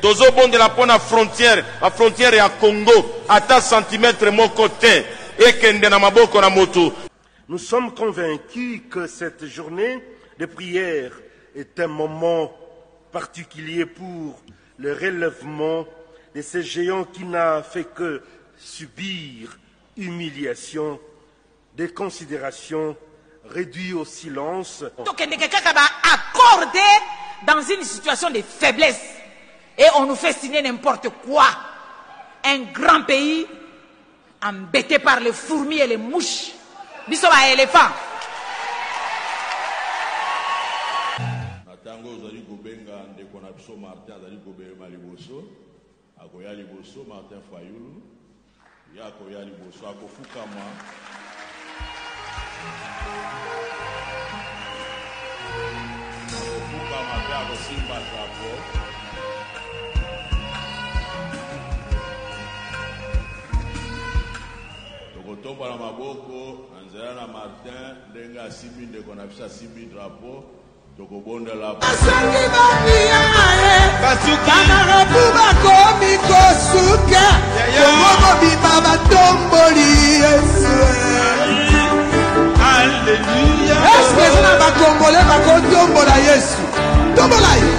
tozobondela mpo na frontière na frontière ya congo ata santimetre moko te ekende na maboko na moto Nous sommes convaincus que cette journée de prière est un moment particulier pour le relèvement de ce géant qui n'a fait que subir humiliation, déconsidération, réduit au silence. tokendeke kaka baaccorde dans une situation de faiblesse et on nous fait signer n'importe quoi un grand pays embêté par les fourmis et les mouches biso baéléphant na ntango ozali kobenga ndeko na biso martin azali kobelema liboso akoya liboso martin fayulu ye akoya liboso akofukama akofukama mpe akosimba drapo tokotombola maboko na nzela na martin ndenge asimbi ndeko na biso asimbi drapo tokobondela asengi bamia ye bana lobu bakomi kosuka kongo kobima batomboli yesu eske eza na bakongole bakotombola yesu tombola ye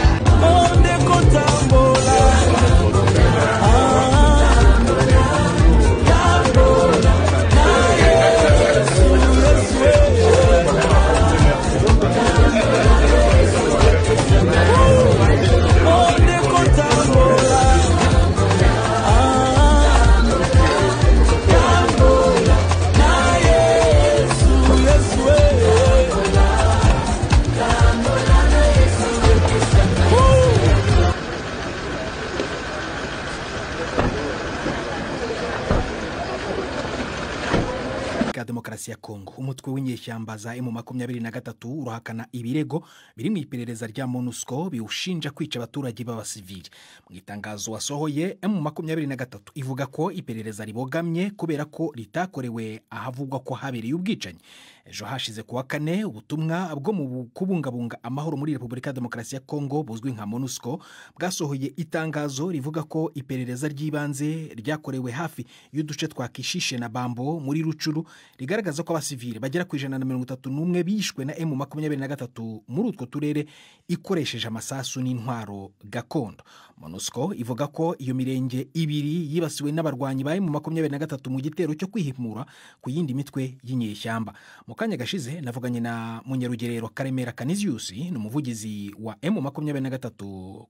ka demokarasi ya kongo umutwe w'inyeshyamba za emu makumyabiri na gatatu urahakana ibirego biri mu iperereza rya monusco biwushinja kwica abaturage b'abasivili mu itangazo wasohoye emu makumyabiri na gatatu ivuga ko iperereza ribogamye kubera ko ritakorewe ahavugwa ko habereye ubwicanyi ejo hashize ku wa kane ubutumwa bwo mu bu- kubungabunga amahoro muri repubulika ya demokarasi ya kongo buzwi nka monusco bwasohoye itangazo rivuga ko iperereza ry'ibanze ryakorewe hafi y'uduce twa kishishe na bambo muri rucuru rigaragaza ko abasivili bagera ku ijana na mirongo itatu n'umwe bishwe na emu makumyabiri na gatatu muri utwo turere ikoresheje amasasu n'intwaro gakondo monusco ivuga ko iyo mirenge ibiri yibasiwe n'abarwanyi ba emu makumyabiri na gatatu mu gitero cyo kwihimura ku yindi mitwe y'inyeshyamba mu kanya gashize navuganye na munyarugerero karemera kaniziyusi ni umuvugizi wa emu makumyabiri na gatatu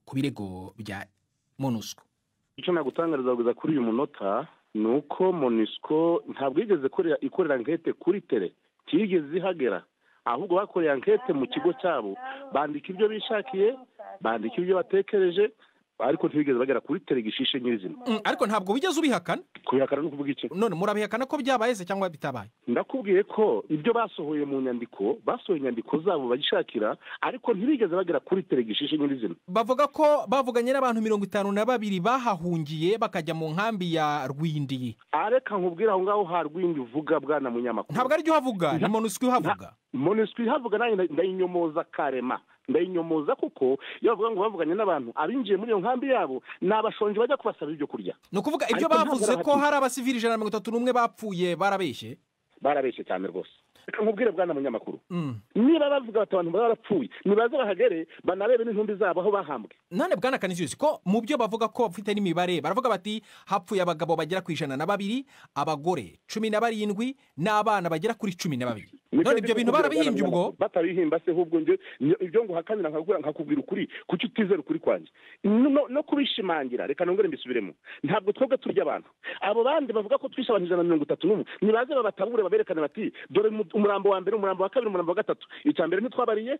ku birego bya monusco icyo nagutangariza kugeza kuri uyu munota ni uko monisco ntabwo yigeze ikorera ikorera ankete kuri tere tigeze ihagera ahubwo bakoreye ankete mu kigo cyabo bandika ibyo bishakiye bandika ibyo batekereje ariko ntibigeze bagera kuri tere gishishe nyirizina Mm, ariko ntabwo wigeze ubihakana kubihakana no kuvuga iki none murabihakana ko byabaye se cyangwa bitabaye ndakubwiye ko ibyo basohoye mu nyandiko basohoye inyandiko zabo bagishakira ariko ntibigeze bagera kuri tere gishishe nyirizina bavuga ko bavuganye n'abantu mirongo itanu na babiri bahahungiye bakajya mu nkambi ya rwindi areka nkubwire aho ngaho harwindi uvuga bwana munyamakuru ntabwo ari uhavuga ni monusco ihavuga monisiko ihavuga nanjye ndayinyomoza karema ndayinyomoza kuko iyo bavuga ngo bavuganye n'abantu abinjiye muri iyo nkambi yabo ni abashonji bajya kubasabira ibyo kurya ni ukuvuga ibyo Ariko ntabwo bavuze ko barahati- hari abasivili ijana na mirongo itatu n'umwe bapfuye barabeshye barabeshye cyane rwose reka nkubwire bwana munyamakuru Mm. niba bavuga bati abantu baba barapfuye nibaze bahagere banarebe n'intumbi zabo aho bahambwe none bwana kanisius ko mu byo bavuga ko bafite n'imibare baravuga bati hapfuye abagabo bagera ku ijana na babiri abagore cumi na barindwi n'abana bagera kuri cumi na babiri Nibyo none ndi ibyo bintu kukubwira, barabihimbye bwana ubwo Munyamakuru. batabihimba se ahubwo njye ni- ibyo ngo uhakanira nkakubwira- nkakubwira ukuri kuki utizera ukuri kwanjye no no kubishimangira reka nongere mbisubiremo ntabwo twebwe turya abantu abo bandi bavuga ko twishe abantu ijana na mirongo itatu n'umwe nibaze babatabure baberekane bati dore umu- umurambo wa mbere umurambo wa kabiri umurambo wa gatatu icya mbere ntitwabariye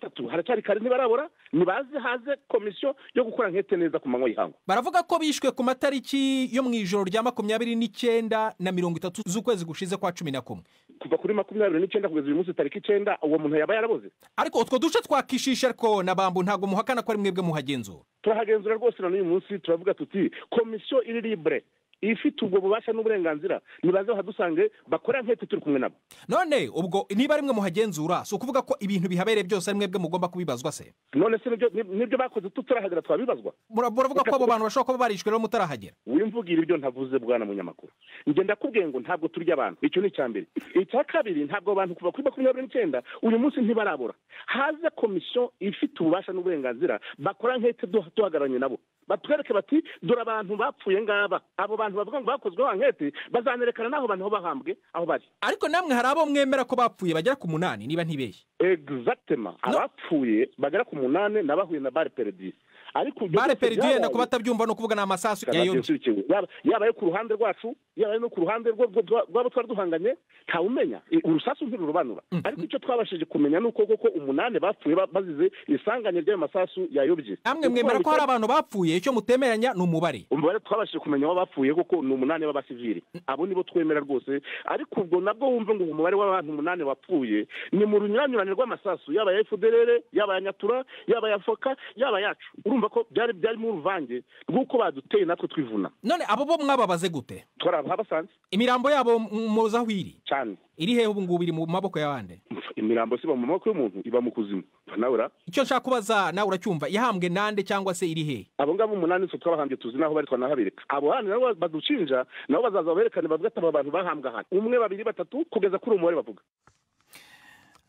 tatu haracyari kare ntibarabora nibaze haze komisiyo yo gukora nkete neza ku manywa y'ihangu baravuga ko bishwe ku matariki yo mu ijoro rya makumyabiri n'icyenda na mirongo itatu z'ukwezi gushize kwa cumi na kumwe kuva kuri makumyabiri n'icyenda kugeza uyu munsi tariki icyenda uwo muntu yaba yaraboze ariko utwo duce twakishisha ariko na bambu ntabwo muhakana ko ari mwebwe muhagenzura turahagenzura rwose na n'uyu munsi turavuga tuti komisiyo iri libure ifite ubwo bubasha n'uburenganzira nibaze bahadusange bakora nk'uko turi kumwe nabo none ubwo niba ari mwe muhagenzura si ukuvuga ko ibintu bihabereye byose ari mwebwe mugomba kubibazwa se none se nibyo ni- nibyo bakoze tutarahagera twabibazwa Mura- muravuga ko abo bantu bashobora kuba barishwe rero mutarahagera wimvugira ibyo ntavuze bwana munyamakuru njye ndakubwiye ngo ntabwo turya abantu icyo ni icya mbere icya kabiri ntabwo abantu kuva kuri makumyabiri n'icyenda uyu munsi ntibarabura haze komisiyo ifite ububasha n'uburenganzira bakora nk'ete duha- duhagararanye nabo batwereke bati dore abantu bapfuye ngaba abo bantu bavuga ngo bakozweho nk'ete bazanerekana n'aho bantu aho bahambwe aho bari ariko namwe hari abo mwemera ko bapfuye bagera ku munani niba ntibeshye egizagitema abapfuye bagera ku munani n'abahuye na bare peredisi ariko ibyo bare byose peridiye wenda byabaye- kuba atabyumva ni ukuvuga ni amasasu ya Kanadiyo yodi ikurikiwe. Yaba- yaba ayo ku ruhande rwacu yaba ayo no ku ruhande rwo- rwo- rwa- rw'abo twari duhanganye ntawumenya I- urusasu ntirurobanura ariko icyo twabashije kumenya ni uko koko umunani bapfuye ba- bazize isanganye ry'ayo masasu yayobye namwe mwemera ko hari abantu bapfuye icyo mutemeranya ni umubare umubare twabashije kumenya aho bapfuye koko ni umunani b'abasivili abo nibo twemera rwose ariko ubwo nabwo wumve ngo umubare w'abantu umunani wapfuye ni mu runyuranyurane rw'amasasu yaba ya efuderere yaba ya nyatura yaba ya foka yaba yacu urumva ko byari byari mu ruvange rw'uko baduteye natwe twivuna none abo bo mwababaze gute twari abasanze imirambo yabo m- muzi aho iri cyane iri hehe ubu ngubu iri mu maboko y'abandi imirambo siba mu maboko y'umuntu iba mu kuzimu nabura icyo nshaka kubaza nawe uracyumva yahambwe nande cyangwa se iri hehe abo ngabo umunani twe twabahambye tuzi naho bari twanahabereka abo handi nabo badushinja nabo bazaza baberekane bavuga ati aba bantu bahambwe ahantu umwe babiri batatu kugeza kuri uwo mubare bavuga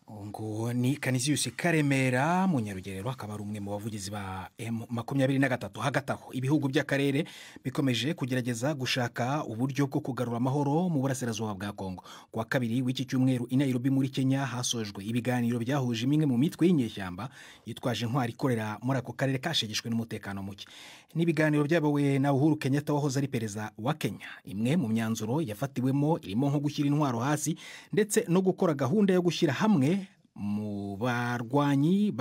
uwo nguwo ni kaniziyusi karemera mu nyarugerero akaba ari umwe mu bavugizi ba M makumyabiri na gatatu hagati aho ibihugu by'akarere bikomeje kugerageza gushaka uburyo bwo kugarura amahoro mu burasirazuba bwa kongo ku wa kabiri w'iki cyumweru i nairobi muri kenya hasojwe ibiganiro byahuje imwe mu mitwe y'inyeshyamba yitwaje intwari ikorera muri ako karere kashegeshwe n'umutekano muke ni ibiganiro byayobowe na uhuru kenyatta wahoze ari perezida wa kenya imwe mu myanzuro yafatiwemo irimo nko gushyira intwaro hasi ndetse no gukora gahunda yo gushyira hamwe mu barwanyi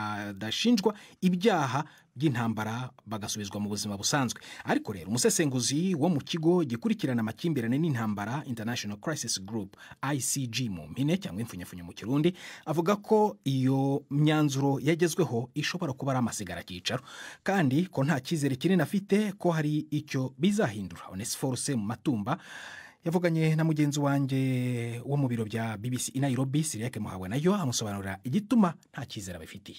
badashinjwa ibyaha by'intambara bagasubizwa mu buzima busanzwe ariko rero umusesenguzi wo mu kigo gikurikirana amakimbirane n'intambara international crisis group icg mu mpine cyangwa imfunyafunyo mu kirundi avuga ko iyo myanzuro yagezweho ishobora kuba ari amasigara cyicaro kandi ko nta cyizere kinini afite ko hari icyo bizahindura onesiforuse mu matumba yavuganye na mugenzi wanjye wo mu biro bya bbc i nairobi siriyake muhawe nayo amusobanurira igituma nta cyizere abifitiye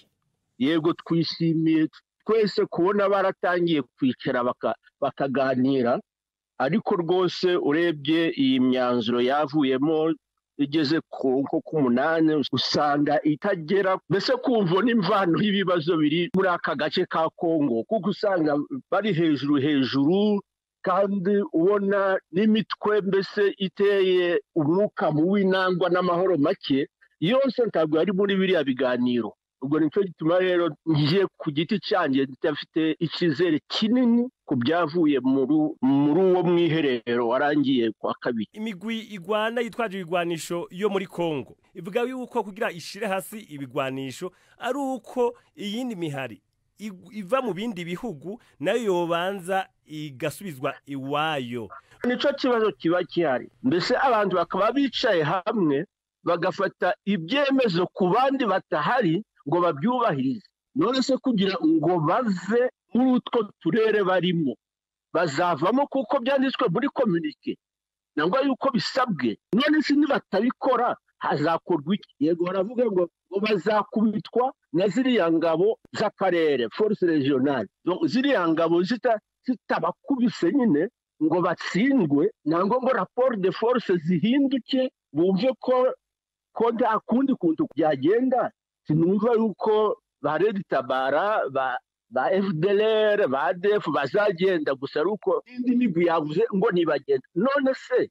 yego twishimiye twese kubona baratangiye kwicara baka- bakaganira ariko rwose urebye iyi myanzuro yavuyemo igeze ku nko ku munani usanga itagera mbese kumva n'imvano y'ibibazo biri muri aka gace ka kongo kuko usanga bari hejuru hejuru kandi ubona n'imitwe mbese iteye umwuka mubi nangwa n'amahoro make yose ntabwo yari muri biriya biganiro ubwo nicyo gituma rero ngiye ku giti cyanjye ndafite icyizere kinini ku byavuye muri- muri uwo mwiherero warangiye kwa kabiri imigwi igwana yitwaje ibigwanisho yo muri kongo ivuga yuko kugira ishire hasi ibigwanisho ari uko iyindi mihari igu- iva mu bindi bihugu nayo yobanza igasubizwa iwayo nicyo kibazo kiba gihari mbese abantu bakaba bicaye hamwe bagafata ibyemezo ku bandi batahari ngo babyubahirize none se kugira ngo bave muri utwo turere barimo bazavamo kuko byanditswe muri kominike nangwa yuko bisabwe none se nibatabikora hazakorwa iki yego baravuga ngo ngo bazakubitwa na ziriya ngabo z'akarere force regionale Donc ziriya ngabo zita- zitabakubise nyine ngo batsindwe nangwa ngo raporo de force zihinduke bumve ko ko nta kundi kuntu byagenda sinumva yuko ba redi tabara ba ba fdlr ba adf bazagenda gusa ari uko indi migwi yavuze ngo ntibagenda none se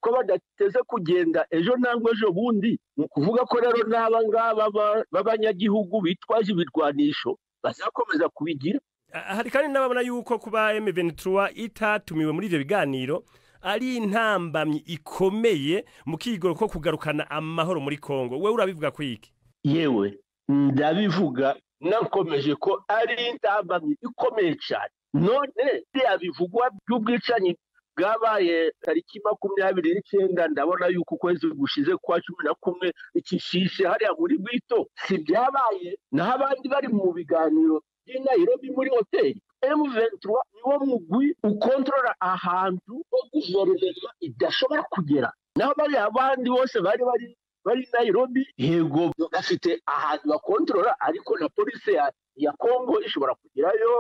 ko badateze kugenda ejo nangwa ejo bundi ni ukuvuga ko rero n'aba ngaba ba- b'abanyagihugu bitwaje ibirwanisho bazakomeza kubigira Ah, hari kandi n'ababona yuko kuba M23 itatumiwe muri ivyo biganiro ari intambamyi ikomeye mu kigoro ko kugarukana amahoro muri kongo wewe urabivuga ku iki yewe ndabivuga nakomeje ko ari intambamyi ikomeye cyane none biriya bivugwa by'ubwicanyi bwabaye tariki makumyabiri n'icyenda ndabona yuko ukwezi gushize kwa cumi na kumwe ikishishe hariya muri bwito si byabaye naho abandi bari mu biganiro by'i nairobi muri hoteli M23 niwo mugwi ukontorora ahantu ho guverinoma idashobora kugera naho bariya abandi bose bari bari bari Nairobi yego bafite ahantu bakontorora ariko na polisi ya ya Kongo ishobora kugerayo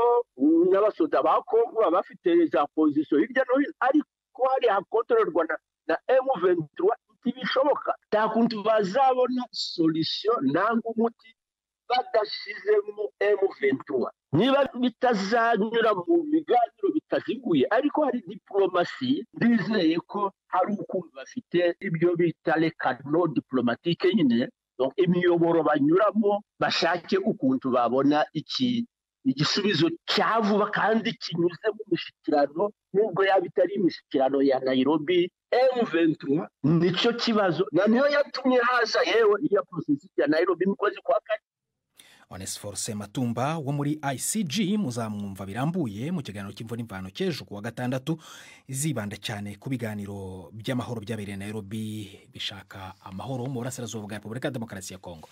n'abasoda ba Kongo baba bafite za pozisiyo hirya no hino ariko hari hakontororwa na, na M23 ntibishoboka nta kuntu bazabona solusiyo nangwa umuti badashizemo M23 niba bitazanyura mu biganiro bitaziguye ariko hari diplomasi bizeye ko hari ukuntu bafite ibyo bita rekano diplomatike nyine Donc, imiyoboro banyuramo bashake ukuntu babona iki igisubizo cya vuba kandi kinyuze mu mishyikirano nubwo yaba itari imishyikirano ya nairobi m23 nicyo kibazo na niyo yatumye haza yewe iya porosesi ya nairobi mu kwezi kwa kane onesiforo matumba wo muri ICG muzamwumva birambuye mu kiganiro cy'imvura n'imvano cy'ejo ku wa gatandatu zibanda cyane ku biganiro by'amahoro byabereye Nairobi bishaka amahoro mu burasirazuba bwa repubulika ya demokarasi ya kongo